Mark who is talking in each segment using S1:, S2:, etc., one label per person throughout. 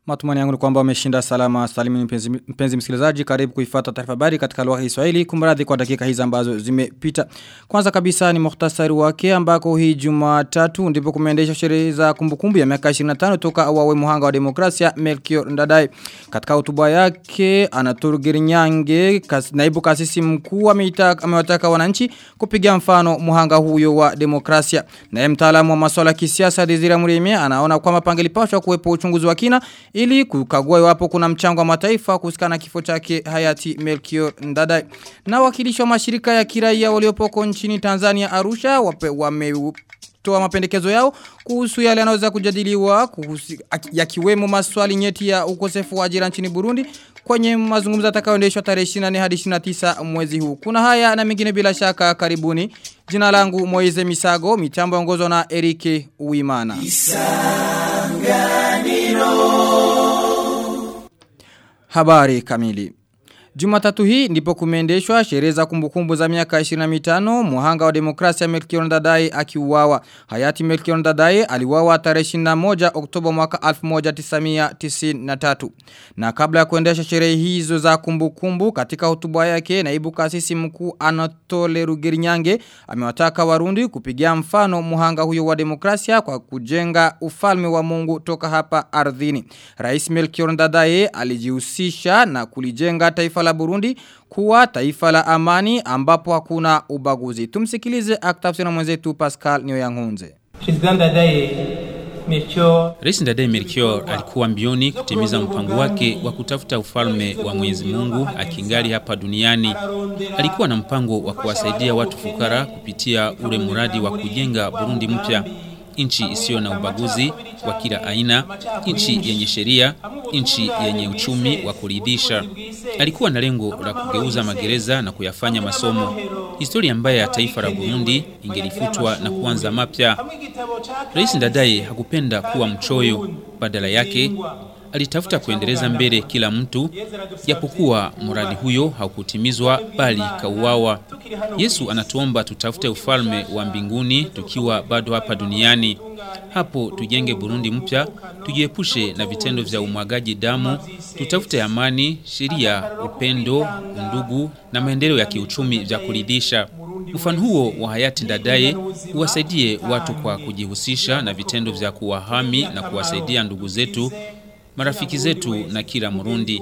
S1: Matumani yangu ni kwamba umeshinda salama salimini mpenzi, mpenzi msikilizaji karibu kuifata taarifa habari katika lugha ya Kiswahili kumradhi kwa dakika hizi ambazo zimepita. Kwanza kabisa ni muhtasari wake ambako hii Jumatatu ndipo kumeendeshwa sherehe za kumbukumbu ya miaka 25 toka awawe muhanga wa demokrasia Melchior Ndadaye. Katika hotuba yake Anaturu Girinyange kas, naibu kasisi mkuu amewataka wananchi kupiga mfano muhanga huyo wa demokrasia. Naye mtaalamu wa masuala ya kisiasa Desire Mureme anaona kwamba pangelipashwa kuwepo uchunguzi wa kina ili kukagua iwapo kuna mchango wa mataifa kuhusikana kifo chake hayati Melchior Ndadaye. Na wakilishi wa mashirika ya kiraia waliopoko nchini Tanzania Arusha wape, wame kutoa mapendekezo yao kuhusu yale yanaweza kujadiliwa kuhusu yakiwemo maswali nyeti ya ukosefu wa ajira nchini Burundi kwenye mazungumzo yatakayoendeshwa tarehe 24 hadi 29 mwezi huu. Kuna haya na mengine bila shaka karibuni. Jina langu Moize Misago, mitambo ongozwa na Erike Uimana. Habari kamili. Jumatatu hii ndipo kumeendeshwa sherehe za kumbukumbu za miaka 25 muhanga wa demokrasia Melchior Ndadaye akiuawa. Hayati Melchior Ndadaye aliuawa tarehe 21 Oktoba mwaka 1993. Na kabla ya kuendesha sherehe hizo za kumbukumbu katika hotuba yake naibu kasisi mkuu Anatole Rugerinyange amewataka Warundi kupigia mfano muhanga huyo wa demokrasia kwa kujenga ufalme wa Mungu toka hapa ardhini. Rais Melchior Ndadaye alijihusisha na kulijenga taifa la Burundi kuwa taifa la amani ambapo hakuna ubaguzi. Tumsikilize aktafsina mwenzetu Pascal Nyoyangunze.
S2: Rais Ndadaye Melchior alikuwa mbioni kutimiza mpango wake wa kutafuta ufalme wa Mwenyezi Mungu akingali hapa duniani. Alikuwa na mpango wa kuwasaidia watu fukara kupitia ule muradi wa kujenga Burundi mpya nchi isiyo na ubaguzi wa kila aina, nchi yenye sheria, nchi yenye uchumi wa kuridhisha. Alikuwa na lengo la kugeuza magereza na kuyafanya masomo. Historia mbaya ya taifa la Burundi ingelifutwa na kuanza mapya. Rais Ndadaye hakupenda kuwa mchoyo, badala yake alitafuta kuendeleza mbele kila mtu, japokuwa mradi huyo haukutimizwa bali kauawa. Yesu anatuomba tutafute ufalme wa mbinguni tukiwa bado hapa duniani. Hapo tujenge Burundi mpya, tujiepushe na vitendo vya umwagaji damu, tutafute amani, sheria, upendo, undugu na maendeleo ya kiuchumi vya kuridhisha. Mfano huo wa hayati Ndadaye uwasaidie watu kwa kujihusisha na vitendo vya kuwahami na kuwasaidia ndugu zetu marafiki zetu na kila Murundi.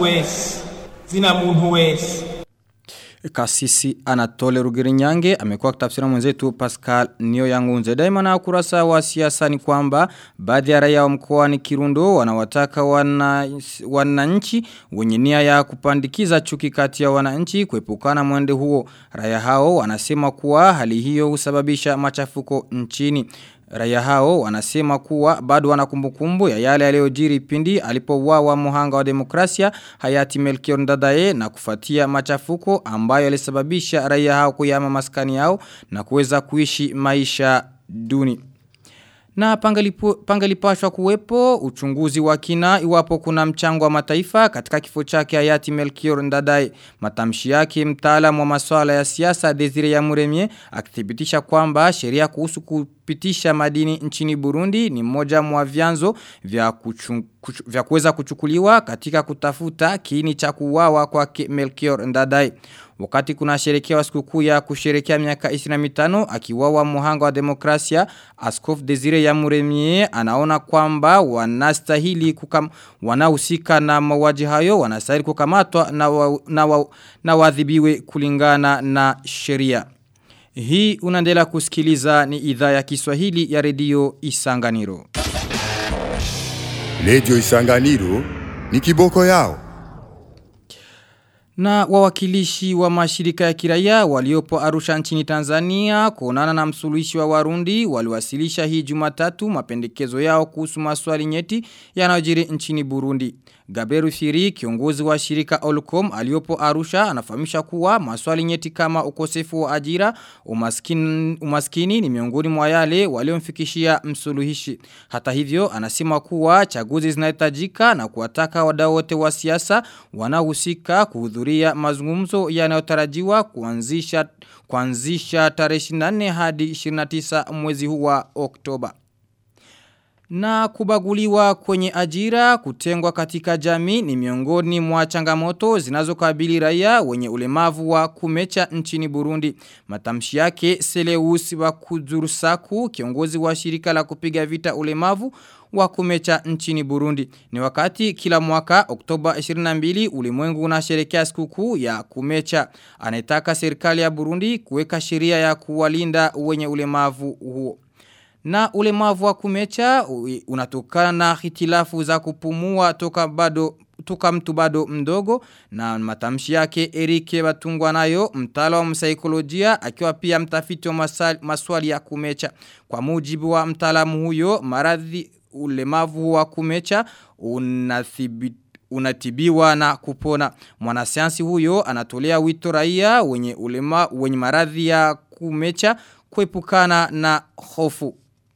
S3: Zina muntu wese.
S1: Kasisi Anatole Rugirinyange amekuwa kitafsira mwenzetu Pascal Nio Yangunze. Daima na ukurasa wa siasa ni kwamba baadhi ya raia wa mkoani Kirundo wanawataka wananchi wana wenye nia ya kupandikiza chuki kati ya wananchi kuepukana mwende huo. Raia hao wanasema kuwa hali hiyo husababisha machafuko nchini. Raia hao wanasema kuwa bado wanakumbukumbu ya yale yaliyojiri pindi alipouawa muhanga wa demokrasia hayati Melchior Ndadaye na kufuatia machafuko ambayo yalisababisha raia hao kuyama maskani yao na kuweza kuishi maisha duni. Na pangalipashwa kuwepo uchunguzi wa kina iwapo kuna mchango wa mataifa katika kifo chake hayati Melchior Ndadaye. Matamshi yake mtaalamu wa masuala ya siasa Desire ya Muremye akithibitisha kwamba sheria kuhusu kupitisha madini nchini Burundi ni mmoja mwa vyanzo vya kuchu, kuchu, vya kuweza kuchukuliwa katika kutafuta kiini cha kuuawa kwake Melchior Ndadaye. Wakati kuna sherekea sikukuu ya kusherekea miaka 25 akiwawa muhanga wa demokrasia, Askof Desire ya Muremie anaona kwamba wanastahili kukam wanahusika na mauaji hayo wanastahili kukamatwa na wa, na, wa, na wadhibiwe kulingana na sheria. Hii unaendelea kusikiliza ni idhaa ya Kiswahili ya redio Isanganiro.
S4: Redio Isanganiro ni kiboko yao.
S1: Na wawakilishi wa mashirika ya kiraia waliopo Arusha nchini Tanzania kuonana na msuluhishi wa Warundi waliwasilisha hii Jumatatu mapendekezo yao kuhusu maswali nyeti yanayojiri nchini Burundi. Gabriel Firi kiongozi wa shirika Olcom aliopo Arusha anafahamisha kuwa maswali nyeti kama ukosefu wa ajira umaskini, umaskini ni miongoni mwa yale waliomfikishia msuluhishi. Hata hivyo anasema kuwa chaguzi zinahitajika na kuwataka wadau wote wa siasa wanaohusika kuhudhuria mazungumzo yanayotarajiwa kuanzisha kuanzisha tarehe 24 hadi 29 mwezi huu wa Oktoba. Na kubaguliwa kwenye ajira kutengwa katika jamii ni miongoni mwa changamoto zinazokabili raia wenye ulemavu wa kumecha nchini Burundi. Matamshi yake Seleusi wa Kuzurusaku kiongozi wa shirika la kupiga vita ulemavu wa kumecha nchini Burundi. Ni wakati kila mwaka Oktoba 22 ulimwengu unasherekea sikukuu ya kumecha. Anataka serikali ya Burundi kuweka sheria ya kuwalinda wenye ulemavu huo. Na ulemavu wa kumecha unatokana na hitilafu za kupumua toka bado toka mtu bado mdogo na matamshi yake Erike Batungwa nayo mtaalamu wa msaikolojia akiwa pia mtafiti wa maswali ya kumecha kwa mujibu wa mtaalamu huyo maradhi ulemavu wa kumecha unathibiti unatibiwa na kupona. Mwanasayansi huyo anatolea wito raia wenye ulema wenye maradhi ya kumecha kuepukana na hofu.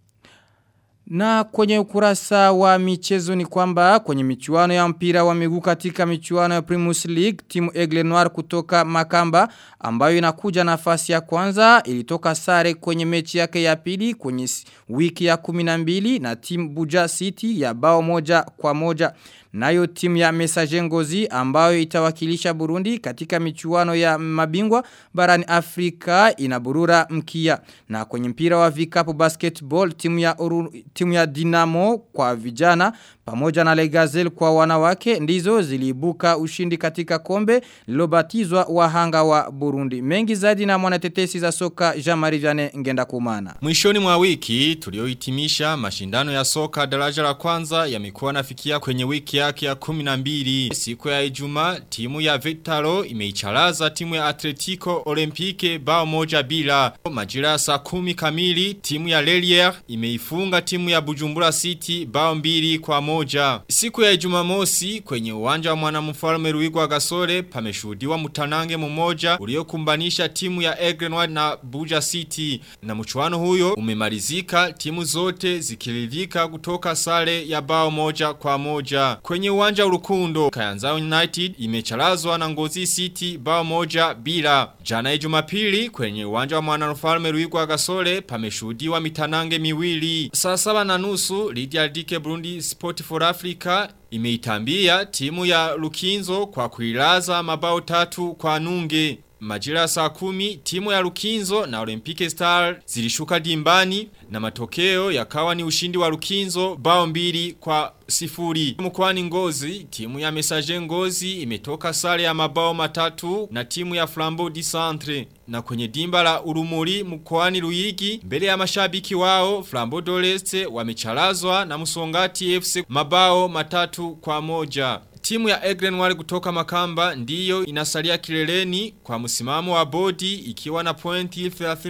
S1: Na kwenye ukurasa wa michezo ni kwamba kwenye michuano ya mpira wa miguu katika michuano ya Primus League timu Aigle Noir kutoka Makamba ambayo inakuja nafasi ya kwanza ilitoka sare kwenye mechi yake ya pili kwenye wiki ya 12 na timu Buja City ya bao moja kwa moja. Nayo timu ya Messager Ngozi ambayo itawakilisha Burundi katika michuano ya mabingwa barani Afrika inaburura mkia. Na kwenye mpira wa vikapu basketball timu ya, uru, timu ya Dinamo kwa vijana pamoja na Legazel kwa wanawake ndizo ziliibuka ushindi katika kombe lilobatizwa wahanga wa Burundi. Mengi zaidi na mwanatetesi za soka Jean-Marie Vianney ngenda kumana.
S5: Mwishoni mwa wiki tuliohitimisha mashindano ya soka daraja la kwanza yamekuwa nafikia kwenye wiki yake ya 12. Siku ya Ijumaa timu ya Vitalo imeicharaza timu ya Atletico Olympique bao moja bila. Majira ya saa 10 kamili timu ya Lelier imeifunga timu ya Bujumbura City bao mbili kwa moja. Siku ya Jumamosi kwenye uwanja wa mwanamfalme Ruigwa Gasore pameshuhudiwa mtanange mmoja uliokumbanisha timu ya Egrenward na Buja City na mchuano huyo umemalizika timu zote zikiridhika kutoka sare ya bao moja kwa moja. Kwenye uwanja urukundo Kayanza United imecharazwa na Ngozi City bao moja bila. Jana Jumapili kwenye uwanja wa mwanamfalme Ruigwa Gasore pameshuhudiwa mitanange miwili. Saa saba na nusu Lydia Dike Burundi Sport for Africa imeitambia timu ya Lukinzo kwa kuilaza mabao tatu kwa nunge. Majira saa kumi, timu ya Lukinzo na Olympic Star zilishuka dimbani na matokeo yakawa ni ushindi wa Lukinzo bao mbili kwa sifuri. Mkwani ngozi, timu ya Messager ngozi imetoka sare ya mabao matatu na timu ya Flambeau di Centre. Na kwenye dimba la urumuri mkwani Luigi, mbele ya mashabiki wao, Flambeau Doleste wamecharazwa na Musongati FC mabao matatu kwa moja. Timu ya Egrenwari kutoka Makamba ndiyo inasalia kileleni kwa msimamo wa bodi ikiwa na pointi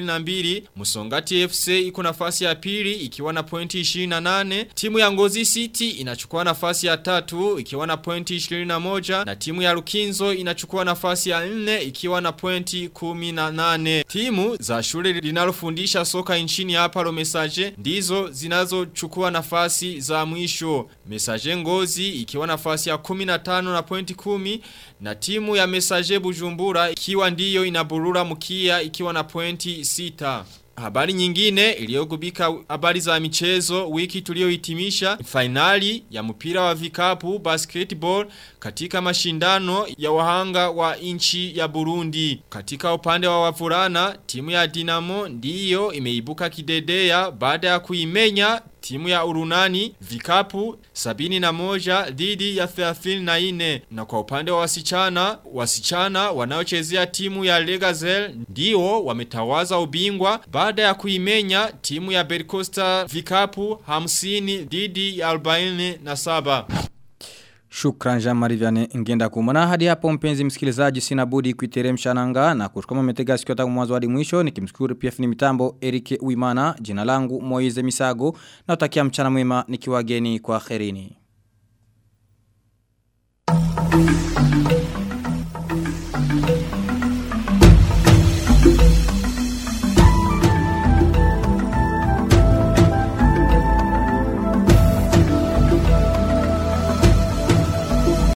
S5: 32. Musongati FC iko nafasi ya pili ikiwa na pointi 28. Timu ya Ngozi City inachukua nafasi ya tatu ikiwa na pointi 21 na timu ya Lukinzo inachukua nafasi ya 4 ikiwa na pointi 18. Timu za shule linalofundisha soka nchini hapa lo Message ndizo zinazochukua nafasi za mwisho. Message Ngozi ikiwa nafasi ya 10 15 na pointi 10 na timu ya Messager Bujumbura ikiwa ndiyo inaburura mkia ikiwa na pointi 6. Habari nyingine iliyogubika habari za michezo wiki tuliohitimisha finali ya mpira wa vikapu basketball katika mashindano ya wahanga wa inchi ya Burundi. Katika upande wa wavulana timu ya Dinamo ndiyo imeibuka kidedea baada ya kuimenya timu ya urunani vikapu sabini na moja dhidi ya 34 na kwa upande wa wasichana wasichana wanaochezea timu ya Legazel ndio wametawaza ubingwa baada ya kuimenya timu ya Bercosta vikapu 50 dhidi ya 47
S1: Shukran Jean-Marie Vianney ngenda kumana hadi hapo mpenzi msikilizaji sina budi kuiteremsha nanga na kushukuma metega sikio tangu mwanzo hadi mwisho nikimshukuru pia fini mitambo Erike Uimana jina langu Moize Misago na utakia mchana mwema nikiwageni kwa kherini.